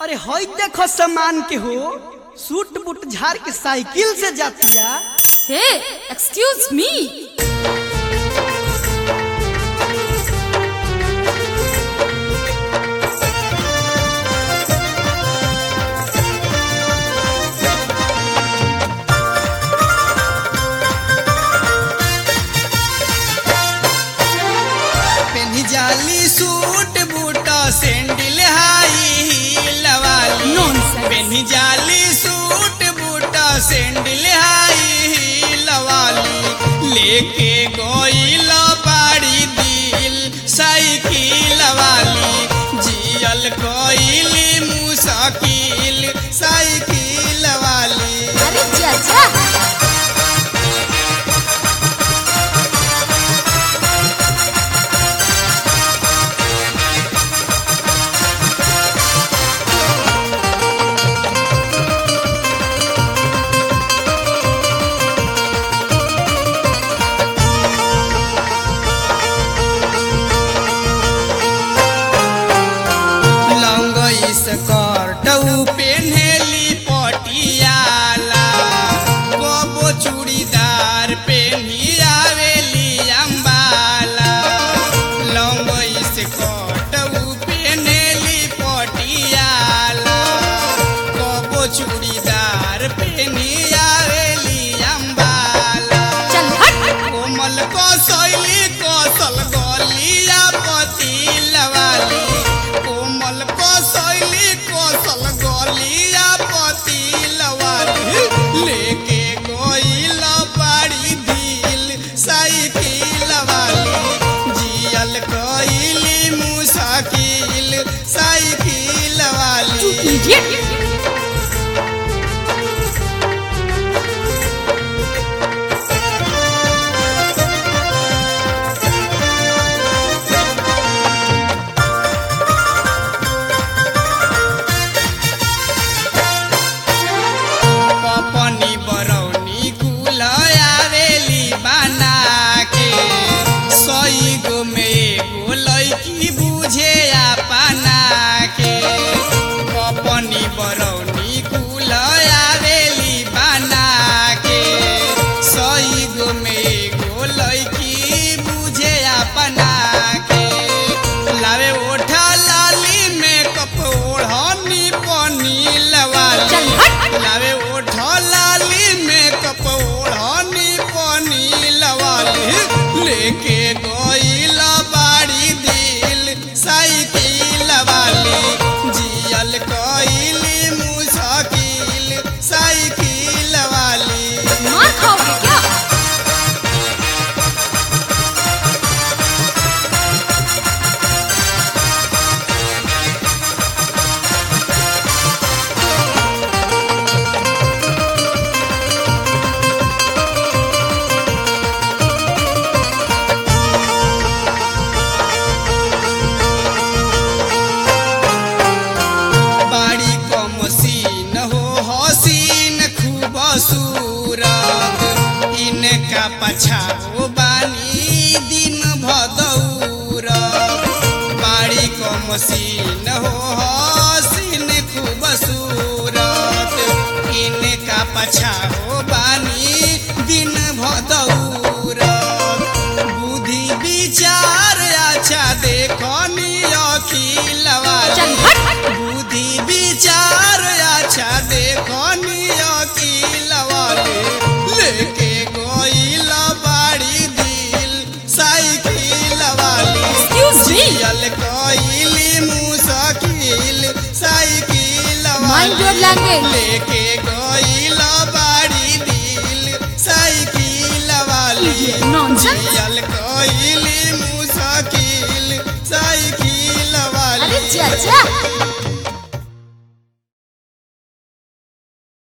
अरे हई देखो सामान के हो सूट बूट झाड़ के साइकिल से जातिया Hey, excuse me. पेनी जाली suit boot sandal high heel वाली Nonsense. पेनी जाली suit boot sandal high heel वाली लेके गोइल बाड़ी दिल साइकिल वाली जियल कोइली मुसाकिल साइकिल वाली अरे चाचा लंगई स्कर्ट पेन्हेली पटियाला कबो चूड़ीदार पेन्ही आवेली अम्बाला लंगई स्कर्ट पेन्हेली पटियाला कबो चूड़ीदार पेन्ही आवेली अम्बाला चल हट कोमल कसैली कसल गलिया पतिल वाली कोमल कसैली कसल गलिया पतिल वाली लेके गइल बाड़ी दिल साइकिल वाली जियल कइली मुसाकिल साइकिल वाली इडियट पपनी बरौनी कुल आवेली बना के सई गो में एगो लैकी बुझे अपना के पपनी बरौनी कुल आवेली बना के सई गो में एगो लैकी बुझे अपना के लावे ओठा लाली में कपोढ़नी पनी लवाली चल हट लावे ओठ लाली में कपोढ़नी पानी लवाली लेके गइल बाड़ी दिल साइकिल वाली जियल कइली मुसाकिल साइकिल वाली मार खाओगे क्या बाड़ी को मसीन हो हसीन खूब सूरत इनका पछाओ बानी दिन भदौर बाड़ी को मसीन हो हसीन खूब सूरत इनका पछाओ बानी दिन भदौर बुद्धि विचार अच्छा देखनी अखिल चल वाली हट बुद्धि विचार अच्छा देखनी अकिल वाले लेके गइल बाड़ी दिल साइकिल वाली Excuse me. जियल कइली मुसाकिल साइकिल Mind your वाली language. लेके गइल बाड़ी दिल साइकिल वाली Idiot, nonsense. जियल